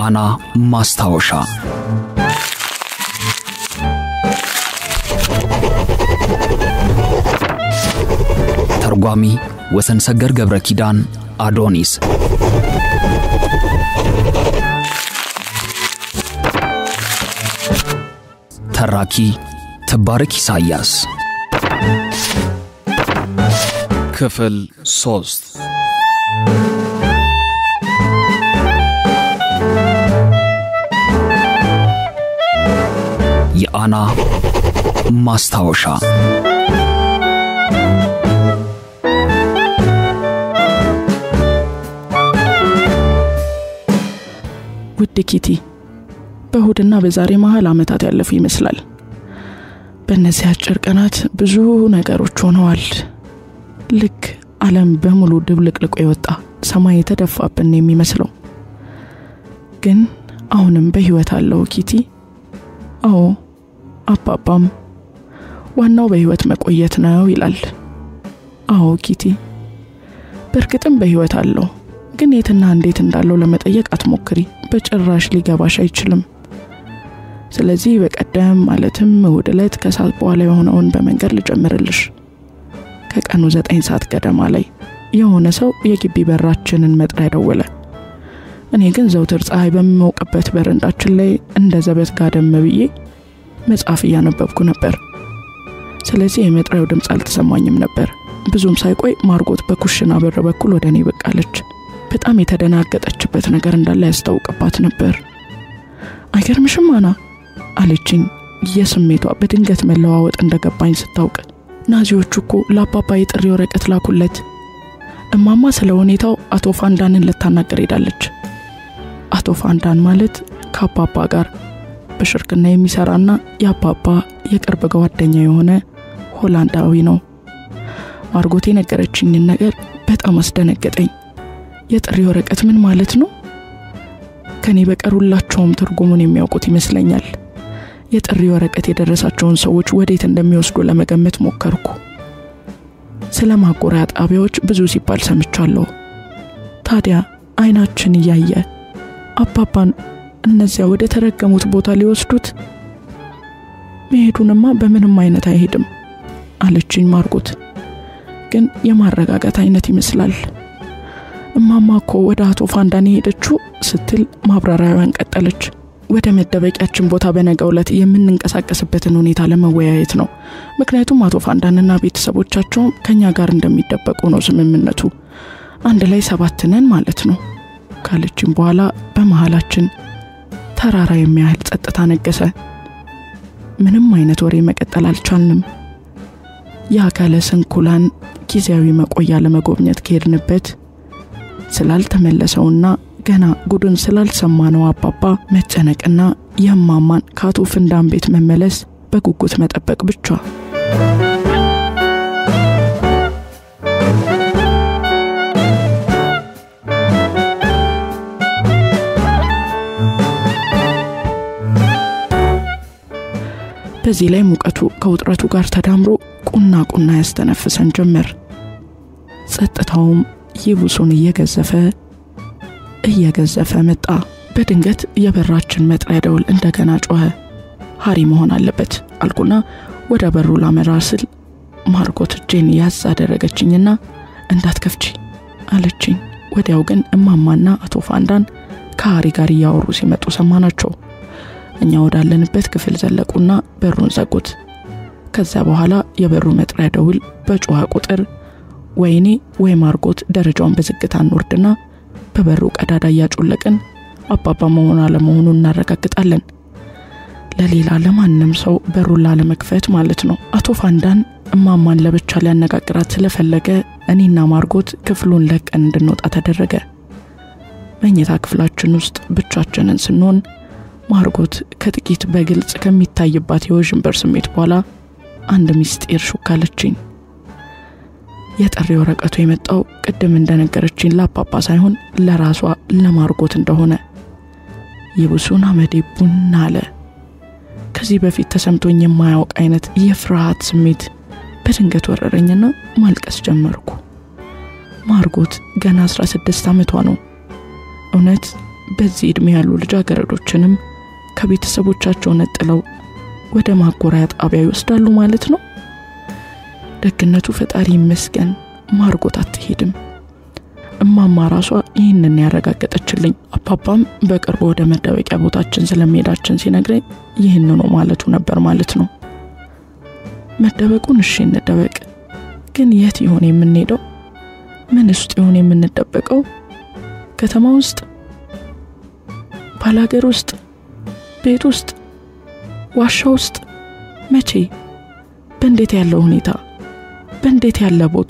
የአና ማስታወሻ ተርጓሚ ወሰን ሰገር ገብረ ኪዳን አዶኒስ ተራኪ ትባረክ ኢሳያስ ክፍል ሶስት የአና ማስታወሻ ውድ ኪቲ በእሁድና በዛሬ መሀል ዓመታት ያለፉ ይመስላል። በእነዚህ አጭር ቀናት ብዙ ነገሮች ሆነዋል። ልክ ዓለም በሙሉ ድብልቅልቆ የወጣ ሰማይ የተደፋብን የሚመስለው ግን አሁንም በሕይወት አለው ኪቲ። አዎ አባባም ዋናው በሕይወት መቆየት ነው ይላል። አዎ ኪቲ በእርግጥም በሕይወት አለው ግን የትና እንዴት እንዳለው ለመጠየቅ አትሞክሪ፣ በጭራሽ ሊገባሽ አይችልም። ስለዚህ በቀደም ማለትም እሁድ ዕለት ከሰዓት በኋላ የሆነውን በመንገድ ልጀምርልሽ። ከቀኑ ዘጠኝ ሰዓት ገደማ ላይ የሆነ ሰው የግቢ በራችንን መጥሪያ ደወለ። እኔ ግን ዘውትር ፀሐይ በሚሞቅበት በረንዳችን ላይ እንደ ዘበት ጋደም ብዬ መጽሐፍ እያነበብኩ ነበር። ስለዚህ የመጥሪያው ድምፅ አልተሰማኝም ነበር። ብዙም ሳይቆይ ማርጎት በኩሽና በር በኩል ወደ እኔ ብቅ አለች። በጣም የተደናገጠችበት ነገር እንዳለ ያስታውቅባት ነበር። አይገርምሽም አና አለችኝ። የስሜቷ በድንገት መለዋወጥ እንደገባኝ ስታውቅ ናዚዎቹ እኮ ለአባባ የጥሪ ወረቀት ላኩለት። እማማ ስለ ሁኔታው አቶ ፋንዳንን ልታናገር ሄዳለች። አቶ ፋንዳን ማለት ከአባባ ጋር በሽርክና የሚሰራና የአባባ የቅርብ ጓደኛ የሆነ ሆላንዳዊ ነው። ማርጎት የነገረችኝን ነገር በጣም አስደነገጠኝ። የጥሪ ወረቀት ምን ማለት ነው? ከኔ በቀር ሁላቸውም ትርጉሙን የሚያውቁት ይመስለኛል። የጥሪ ወረቀት የደረሳቸውን ሰዎች ወዴት እንደሚወስዱ ለመገመት ሞከርኩ። ስለ ማጎሪያ ጣቢያዎች ብዙ ሲባል ሰምቻለሁ። ታዲያ አይናችን እያየ አባባን እነዚያ ወደ ተረገሙት ቦታ ሊወስዱት መሄዱንማ በምንም አይነት አይሄድም አለችኝ ማርጎት። ግን የማረጋጋት አይነት ይመስላል። እማማ እኮ ወደ አቶ ፋንዳን የሄደችው ስትል ማብራሪያዋን ቀጠለች። ወደ መደበቂያችን ቦታ በነገው ዕለት የምንንቀሳቀስበትን ሁኔታ ለመወያየት ነው። ምክንያቱም አቶ ፋንዳንና ቤተሰቦቻቸውም ከኛ ጋር እንደሚደበቁ ነው ስምምነቱ። አንድ ላይ ሰባት ነን ማለት ነው ካለችን በኋላ በመሃላችን ተራራ የሚያህል ጸጥታ ነገሰ። ምንም አይነት ወሬ መቀጠል አልቻልንም። የአካለ ስንኩላን ጊዜያዊ መቆያ ለመጎብኘት ከሄድንበት ስላልተመለሰውና ገና ጉዱን ስላልሰማነው አባባ መጨነቅና የማማን ከአቶ ፍንዳን ቤት መመለስ በጉጉት መጠበቅ ብቻ። በዚህ ላይ ሙቀቱ ከውጥረቱ ጋር ተዳምሮ ቁና ቁና ያስተነፍሰን ጀመር። ጸጥታውም ይብሱን እየገዘፈ እየገዘፈ መጣ። በድንገት የበራችን መጥሪያ ደውል እንደገና ጮኸ። ሀሪ መሆን አለበት አልኩና ወደ በሩ ላመራ ስል ማርጎት እጄን ያዝ አደረገችኝና እንዳትከፍቺ አለችኝ። ወዲያው ግን እማማና አቶ ፋንዳን ከሀሪ ጋር እያወሩ ሲመጡ ሰማናቸው። እኛ ወዳለንበት ክፍል ዘለቁና በሩን ዘጉት። ከዚያ በኋላ የበሩ መጥሪያ ደውል በጮኸ ቁጥር ወይኔ ወይ ማርጎት ደረጃውን በዝግታ እንወርድና በበሩ ቀዳዳ እያጮለቅን አባባ መሆን አለመሆኑን እናረጋግጣለን። ለሌላ ለማንም ሰው በሩን ላለመክፈት ማለት ነው። አቶ ፋንዳን እማማን ለብቻ ሊያነጋግራት ስለፈለገ እኔና ማርጎት ክፍሉን ለቀን እንድንወጣ ተደረገ። መኝታ ክፍላችን ውስጥ ብቻችንን ስንሆን ማርጎት ከጥቂት በግልጽ ከሚታይባት የውዥንበር ስሜት በኋላ አንድ ሚስጢር ሹካለችኝ። የጥሪ ወረቀቱ የመጣው ቅድም እንደነገረችኝ ለአባባ ሳይሆን ለራሷ ለማርጎት እንደሆነ ይብሱን አመዴ ቡና አለ። ከዚህ በፊት ተሰምቶኝ የማያውቅ አይነት የፍርሃት ስሜት በድንገት ወረረኝና ማልቀስ ጀመርኩ። ማርጎት ገና 16 ዓመቷ ነው። እውነት በዚህ ዕድሜ ያሉ ልጃገረዶችንም ከቤተሰቦቻቸው ነጥለው ወደ ማጎሪያ ጣቢያ ይወስዳሉ ማለት ነው። ደግነቱ ፈጣሪ ይመስገን ማርጎት አትሄድም። እማማ ራሷ ይህንን ያረጋገጠችልኝ። አባባም በቅርቡ ወደ መደበቂያ ቦታችን ስለመሄዳችን ሲነግረኝ ይህንኑ ማለቱ ነበር ማለት ነው። መደበቁን እሺ እንደበቅ፣ ግን የት ይሆን የምንሄደው? ምን ውስጥ ይሆን የምንደበቀው? ከተማ ውስጥ፣ ባላገር ውስጥ፣ ቤት ውስጥ፣ ዋሻ ውስጥ? መቼ? በእንዴት ያለ ሁኔታ? በእንዴት ያለ ቦታ?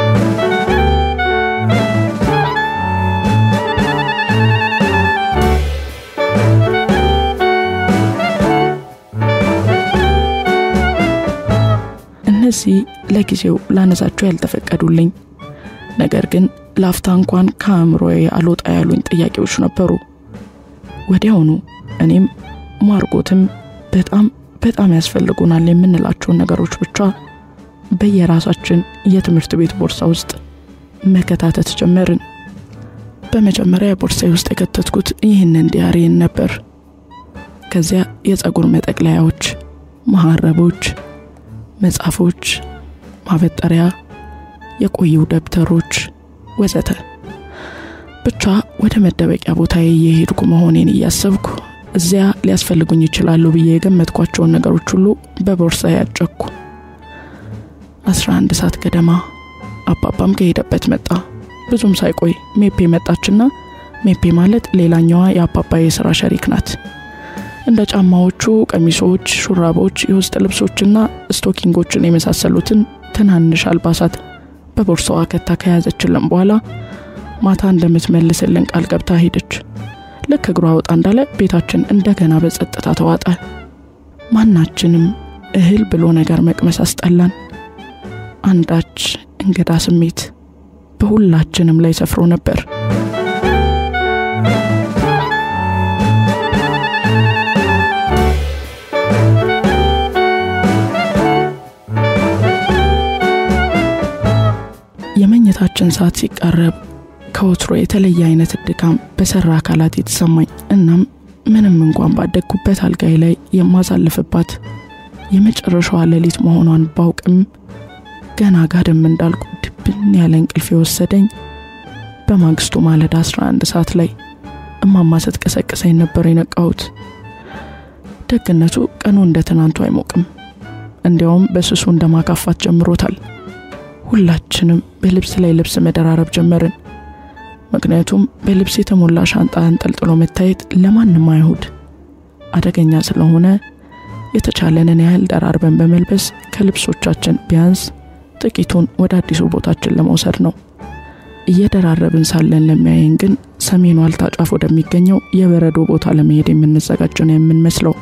እነዚህ ለጊዜው ላነሳቸው ያልተፈቀዱልኝ ነገር ግን ላፍታ እንኳን ከአእምሮዬ አልወጣ ያሉኝ ጥያቄዎች ነበሩ። ወዲያውኑ እኔም ማርጎትም በጣም በጣም ያስፈልጉናል የምንላቸውን ነገሮች ብቻ በየራሳችን የትምህርት ቤት ቦርሳ ውስጥ መከታተት ጀመርን። በመጀመሪያ ቦርሳዬ ውስጥ የከተትኩት ይህንን ዲያሪን ነበር። ከዚያ የፀጉር መጠቅለያዎች፣ መሀረቦች፣ መጽሐፎች፣ ማበጠሪያ፣ የቆዩ ደብተሮች ወዘተ። ብቻ ወደ መደበቂያ ቦታዬ እየሄድኩ መሆኔን እያሰብኩ እዚያ ሊያስፈልጉኝ ይችላሉ ብዬ የገመትኳቸውን ነገሮች ሁሉ በቦርሳ ያጨኩ። አስራ አንድ ሰዓት ገደማ አባባም ከሄደበት መጣ። ብዙም ሳይቆይ ሜፔ መጣችና ሜፔ ማለት ሌላኛዋ የአባባ የስራ ሸሪክ ናት። እንደ ጫማዎቹ ቀሚሶች፣ ሹራቦች፣ የውስጥ ልብሶችና ስቶኪንጎችን የመሳሰሉትን ትናንሽ አልባሳት በቦርሳዋ ከታ ከያዘችልን በኋላ ማታ እንደምትመልስልን ቃል ገብታ ሄደች። ልክ እግሯ ወጣ እንዳለ ቤታችን እንደገና በጸጥታ ተዋጠ። ማናችንም እህል ብሎ ነገር መቅመስ አስጠላን። አንዳች እንግዳ ስሜት በሁላችንም ላይ ሰፍሮ ነበር። የመኝታችን ሰዓት ሲቃረብ ከወትሮ የተለየ አይነት ድካም በሰራ አካላት የተሰማኝ እናም ምንም እንኳን ባደግኩበት አልጋይ ላይ የማሳልፍባት የመጨረሻዋ ሌሊት መሆኗን ባውቅም ገና ጋደም እንዳልኩ ድብን ያለ እንቅልፍ የወሰደኝ በማግስቱ ማለዳ 11 ሰዓት ላይ እማማ ስትቀሰቅሰኝ ነበር የነቃሁት። ደግነቱ ቀኑ እንደ ትናንቱ አይሞቅም። እንዲያውም በስሱ እንደማካፋት ጀምሮታል። ሁላችንም በልብስ ላይ ልብስ መደራረብ ጀመርን። ምክንያቱም በልብስ የተሞላ ሻንጣ አንጠልጥሎ መታየት ለማንም አይሁድ አደገኛ ስለሆነ የተቻለንን ያህል ደራርበን በመልበስ ከልብሶቻችን ቢያንስ ጥቂቱን ወደ አዲሱ ቦታችን ለመውሰድ ነው። እየደራረብን ሳለን ለሚያየን ግን ሰሜኑ ዋልታ ጫፍ ወደሚገኘው የበረዶ ቦታ ለመሄድ የምንዘጋጅ ነው የምንመስለው።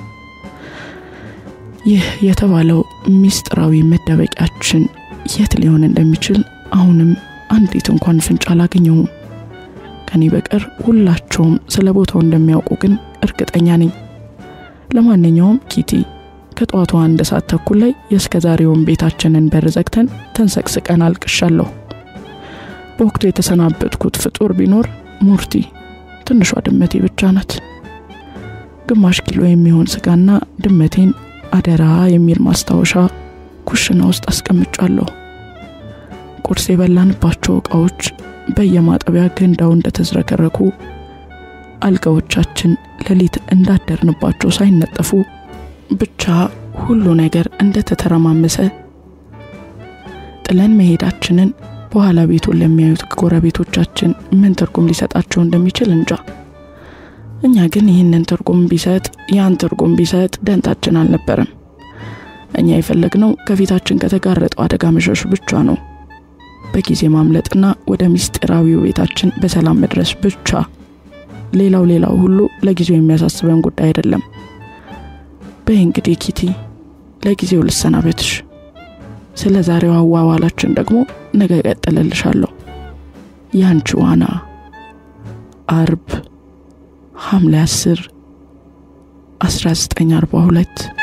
ይህ የተባለው ሚስጥራዊ መደበቂያችን የት ሊሆን እንደሚችል አሁንም አንዲት እንኳን ፍንጭ አላገኘሁም። ከኔ በቀር ሁላቸውም ስለ ቦታው እንደሚያውቁ ግን እርግጠኛ ነኝ። ለማንኛውም ኪቲ ከጠዋቱ አንድ ሰዓት ተኩል ላይ የእስከ ዛሬውን ቤታችንን በር ዘግተን ተንሰቅስቀን አልቅሻለሁ። በወቅቱ የተሰናበትኩት ፍጡር ቢኖር ሙርቲ ትንሿ ድመቴ ብቻ ናት። ግማሽ ኪሎ የሚሆን ስጋና ድመቴን አደራ የሚል ማስታወሻ ኩሽና ውስጥ አስቀምጫለሁ። ቁርስ የበላንባቸው እቃዎች በየማጠቢያ ገንዳው እንደተዝረከረኩ፣ አልጋዎቻችን ሌሊት እንዳደርንባቸው ሳይነጠፉ ብቻ ሁሉ ነገር እንደተተረማመሰ ጥለን መሄዳችንን በኋላ ቤቱን ለሚያዩት ጎረቤቶቻችን ምን ትርጉም ሊሰጣቸው እንደሚችል እንጃ። እኛ ግን ይህንን ትርጉም ቢሰጥ ያን ትርጉም ቢሰጥ ደንታችን አልነበረም። እኛ የፈለግነው ከፊታችን ከተጋረጠው አደጋ መሸሽ ብቻ ነው። በጊዜ ማምለጥና ወደ ምስጢራዊው ቤታችን በሰላም መድረስ ብቻ። ሌላው ሌላው ሁሉ ለጊዜው የሚያሳስበን ጉዳይ አይደለም። በይ እንግዲህ ኪቲ፣ ለጊዜው ልሰናበትሽ። ስለ ዛሬው አዋዋላችን ደግሞ ነገ እቀጥልልሻለሁ። ያንቺ ዋና አርብ ሐምሌ 10 1942